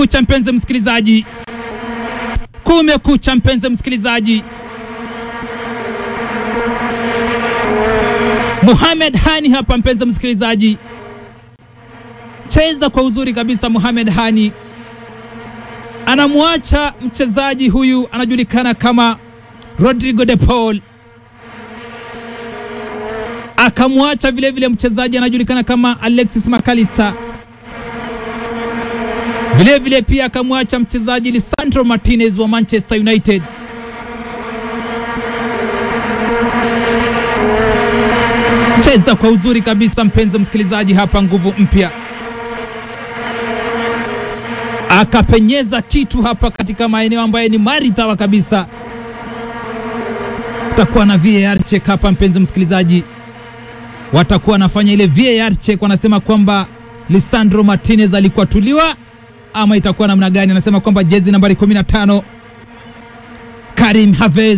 Kumekucha mpenzi msikilizaji, kumekucha mpenzi msikilizaji. Mohamed Hani hapa mpenzi msikilizaji, cheza kwa uzuri kabisa. Mohamed Hani anamwacha mchezaji huyu anajulikana kama Rodrigo de Paul, akamwacha vilevile mchezaji anajulikana kama Alexis McAllister, vilevile pia akamwacha mchezaji Lisandro Martinez wa Manchester United. Cheza kwa uzuri kabisa mpenzi msikilizaji, hapa nguvu mpya akapenyeza kitu hapa katika maeneo ambayo ni maridhawa kabisa. Kutakuwa na VAR check hapa mpenzi msikilizaji, watakuwa wanafanya ile VAR check, wanasema kwamba Lisandro Martinez alikuwa tuliwa ama itakuwa namna gani? Anasema kwamba jezi nambari 15 Karim Havez,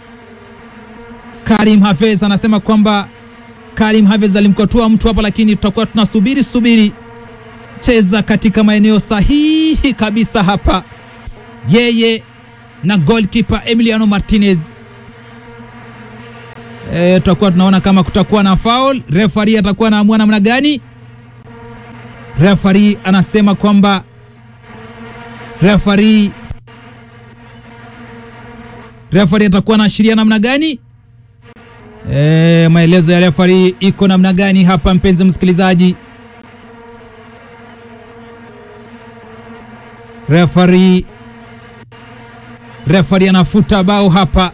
Karim Havez anasema kwamba Karim Havez alimkotua mtu hapa, lakini tutakuwa tunasubiri subiri cheza katika maeneo sahihi kabisa hapa, yeye na goalkeeper Emiliano Martinez. E, tutakuwa tunaona kama kutakuwa na foul. Referee atakuwa anaamua namna gani? Referee anasema kwamba referee referee atakuwa anaashiria namna gani? E, maelezo ya referee iko namna gani hapa mpenzi msikilizaji? Refari refari anafuta bao hapa.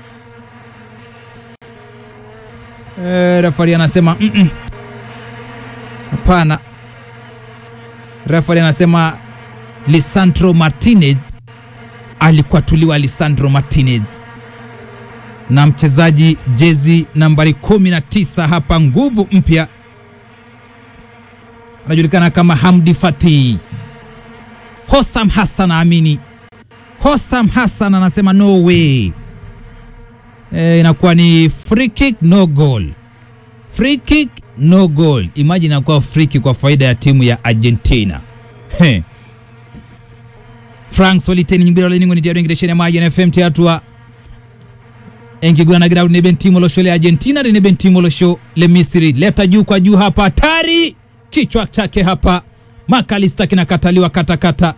E, refari anasema hapana. Mm -mm. Refari anasema Lisandro Martinez alikuwa tuliwa Lisandro Martinez na mchezaji jezi nambari 19 hapa, nguvu mpya, anajulikana kama Hamdi Fatih. Hosam Hassan amini, Hosam Hassan anasema no way. E, inakuwa ni free kick no goal, free kick no goal. Imagine inakuwa free kick kwa faida ya timu ya Argentina. He. Frank Soliteni nyimbira leningo ni tiaro ingireshene maji na FM tiatua engiguna na ground ne bentimo lo shole Argentina ne bentimo lo sho le Misri leta juu kwa juu hapa, hatari kichwa chake hapa Makalista kinakataliwa katakata,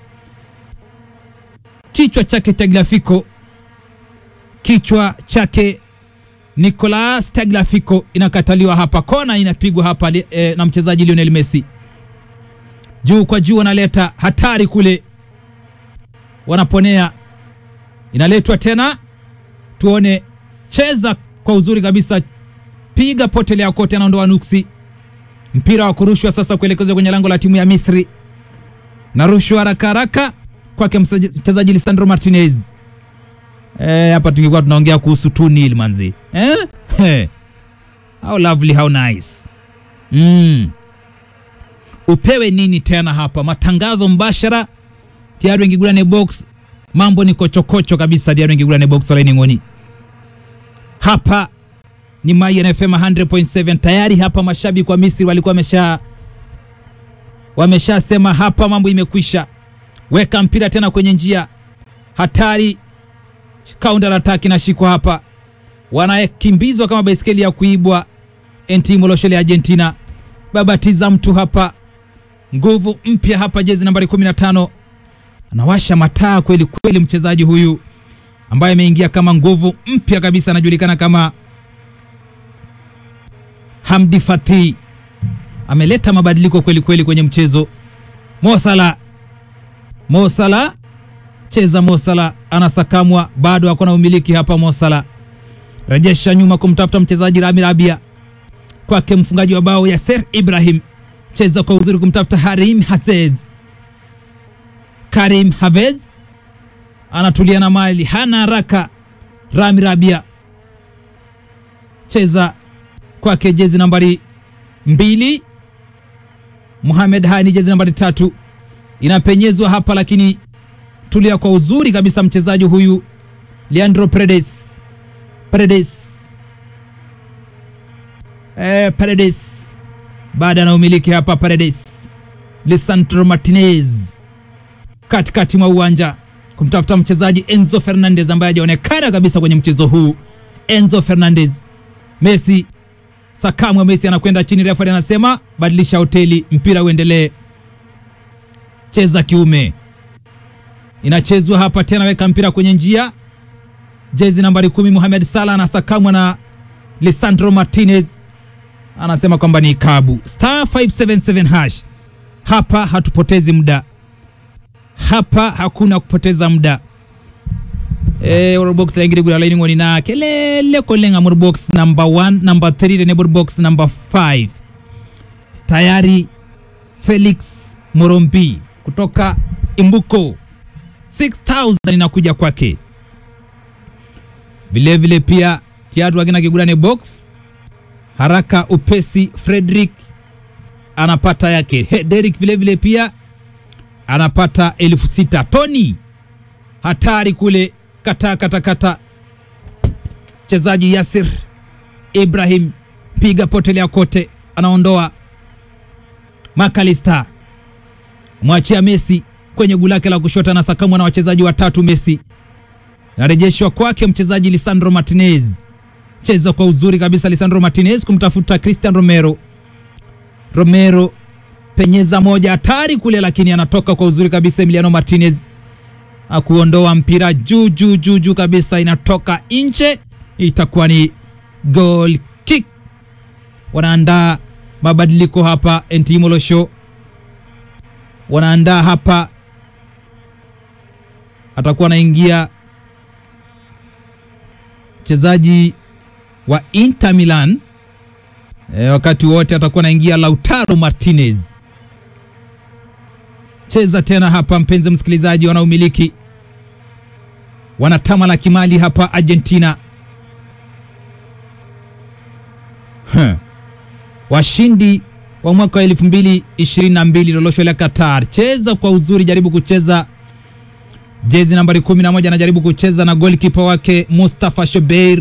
kichwa chake Tagliafico, kichwa chake Nicolas Tagliafico inakataliwa hapa, kona inapigwa hapa e, na mchezaji Lionel Messi, juu kwa juu, wanaleta hatari kule, wanaponea, inaletwa tena, tuone, cheza kwa uzuri kabisa, piga potelea kote, anaondoa nuksi mpira wa kurushwa sasa kuelekezwa kwenye lango la timu ya Misri na rushwa haraka haraka kwake mchezaji Lisandro Martinez. Eh, hapa tungekuwa tunaongea kuhusu 2-0 manzi. Eh? Hey. How lovely, how nice. Mm. Upewe nini tena hapa? Matangazo mbashara tayari wengigulane box, mambo ni kochokocho kabisa, tayari wengigulane box wala ngoni hapa ni Mayan FM 100.7 tayari hapa. Mashabiki wa Misri walikuwa wamesha wameshasema hapa mambo imekwisha. Weka mpira tena kwenye njia hatari, counter attack inashikwa hapa, wanakimbizwa kama baiskeli ya kuibwa. Entimo Loshele Argentina babatiza mtu hapa, nguvu mpya hapa, jezi nambari 15 anawasha mataa kweli kweli, mchezaji huyu ambaye ameingia kama nguvu mpya kabisa, anajulikana kama Hamdi Fatih ameleta mabadiliko kweli kweli kwenye mchezo. Mosala, Mosala cheza, Mosala anasakamwa, bado hakuna umiliki hapa. Mosala rejesha nyuma kumtafuta mchezaji Rami Rabia, kwake mfungaji wa bao Yasser Ibrahim, cheza kwa uzuri kumtafuta Harim Hasez. Karim Havez anatulia na mali, hana haraka. Rami Rabia cheza kwake jezi nambari mbili Mohamed Hani jezi nambari tatu inapenyezwa hapa, lakini tulia kwa uzuri kabisa mchezaji huyu Leandro Paredes Paredes eh, Paredes baada na umiliki hapa Paredes Lisandro Martinez katikati mwa uwanja kumtafuta mchezaji Enzo Fernandez ambaye hajaonekana kabisa kwenye mchezo huu. Enzo Fernandez, Messi, sakamwe Messi anakwenda chini, refa anasema badilisha hoteli, mpira uendelee, cheza kiume. Inachezwa hapa tena, weka mpira kwenye njia, jezi nambari kumi Mohamed Salah anasakamwa na Lisandro Martinez, anasema kwamba ni kabu. Star 577 hash. Hapa hatupotezi muda hapa hakuna kupoteza muda eh box la ingiri gula lining na kelele kolenga mur box number 1 number 3 ne box number 5 tayari Felix Morombi kutoka Imbuko 6000 inakuja kwake vile vile pia tiatu akina kigulane box haraka upesi Frederick anapata yake He, Derek vile vile pia anapata elfu sita. Tony hatari kule kata kata kata, mchezaji Yasir Ibrahim piga potelea kote, anaondoa Makalista, mwachia Messi kwenye guu lake la kushoto, anasakamwa na wachezaji watatu. Messi narejeshwa kwake mchezaji Lisandro Martinez, cheza kwa uzuri kabisa Lisandro Martinez kumtafuta Christian Romero. Romero penyeza moja hatari kule, lakini anatoka kwa uzuri kabisa. Emiliano Martinez akuondoa mpira juu juu juu juu kabisa, inatoka nje, itakuwa ni goal kick. Wanaandaa mabadiliko hapa, Entimolosho wanaandaa hapa, atakuwa anaingia mchezaji wa Inter Milan e, wakati wote atakuwa anaingia Lautaro Martinez cheza tena hapa, mpenzi msikilizaji, wanaumiliki wanatama la kimali hapa Argentina. Huh. Washindi wa mwaka wa 2022 lolosho la Qatar, cheza kwa uzuri, jaribu kucheza jezi nambari 11, anajaribu kucheza na goalkeeper wake Mustafa Shobeir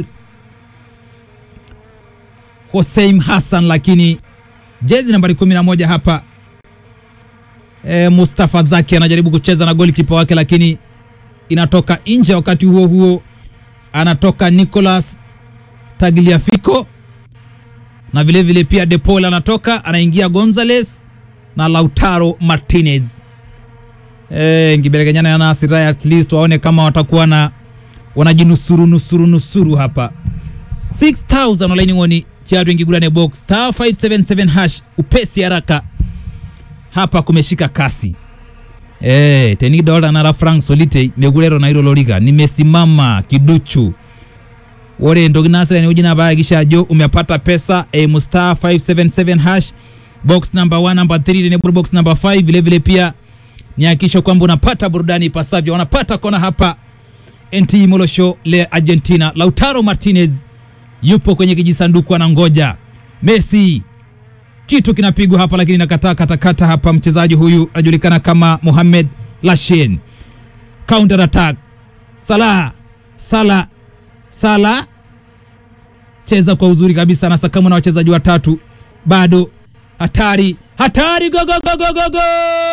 Hossein Hassan, lakini jezi nambari 11 hapa e, Mustafa Zaki anajaribu kucheza na goalkeeper wake, lakini inatoka nje. Wakati huo huo anatoka Nicolas Tagliafico na vile vile pia De Paul anatoka, anaingia Gonzales na Lautaro Martinez. E, ngiberekanyana na Nasira at least waone kama watakuwa na wanajinusuru nusuru nusuru hapa 6000 online ngoni chiatu ingigulane box star 577 hash upesi haraka hapa kumeshika kasi eh teni dola na frank solite megulero na hilo loliga nimesimama kiduchu wore ndogi nasira ni ujina baya kisha jo umepata pesa e mustar 577 hash box number 1 number 3 ni box number 5 vile vile pia ni hakikisha kwamba unapata burudani ipasavyo wanapata kona hapa NT Molosho le Argentina Lautaro Martinez yupo kwenye kijisanduku anangoja Messi kitu kinapigwa hapa lakini nakataa katakata hapa. Mchezaji huyu anajulikana kama Mohamed Lashin. Counter attack, Salah Salah Salah cheza kwa uzuri kabisa, anasakamwa na wachezaji watatu, bado hatari hatari, go go go go go go